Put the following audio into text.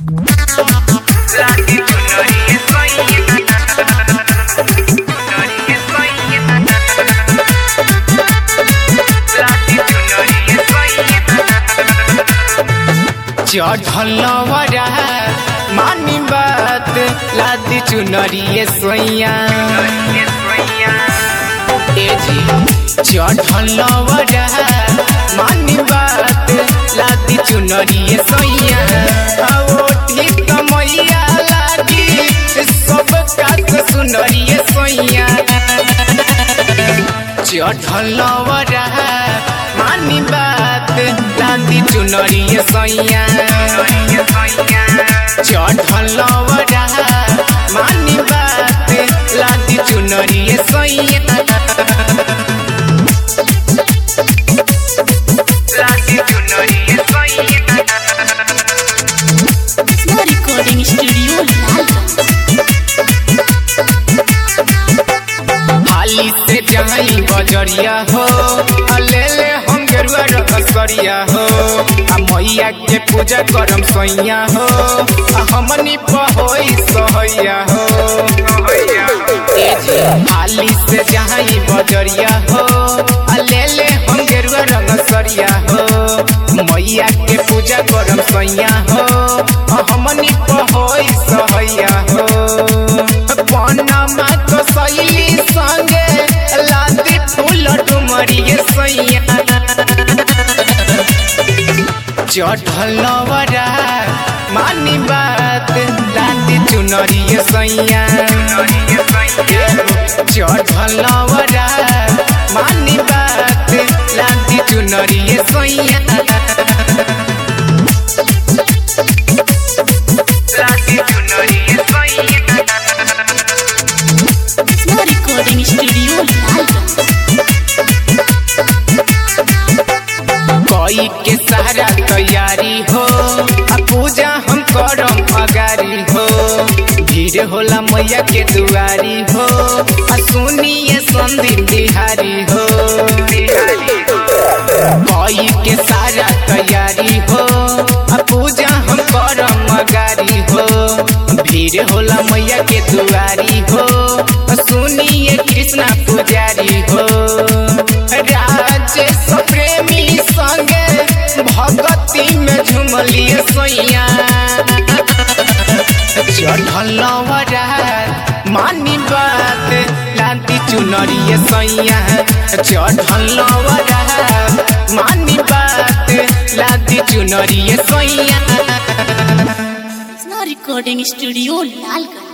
चढ़लवरा मानी बात लादी चुनरिए सोइया ए जी चढ़लवरा मानी बात लादी चुनरिए सोइया ओ ठीक मैया लागी सब कात सुनरिए सोइया चढ़लवरा मानी बात लादी चुनरिए सोइया चढ़लवरा मानी बात लादी चुनरिए सोइया लादी चुनरिए सोइया Snow Recording Studio Lalganj. हाली से जाई बजरिया हो आ ले ले हम गेरुआ रसरिया हो आ मैया के पूजा करम सैया हो आ हमनी पहोई सहैया हो ए जी, हाली से जाई बजरिया हो आ ले ले हम गेरुआ रसरिया हो मैया के पूजा करम सैया हो आ हमनी पहोई सहैया हो पनमा तो सैली संगे लादी फूल डुमरिए सैया चढ़लवरा मानी बात लादी चुनरिए सैया चढ़लवरा मानी बात लादी चुनरिए सैया लादी चुनरिए सैया Snow Recording Studio Lalganj. कोई के सारा तैयारी हो आ पूजा हम करम अगारी हो भीड़ होला मैया के दुआरी हो आ सुनिए संदीप बिहारी हो कोई के सारा तैयारी हो आ पूजा हम करम अगारी हो भीड़ होला मैया के दुआरी हो आ सुनिए कृष्णा पुजारी हो राजेश प्रेमी संगे भगती में झुमलिए सोइया चढ़लवरा मानी बात लादी चुनरिए सोइया चढ़लवरा मानी बात लादी चुनरिए सोइया Snow Recording Studio Lalganj.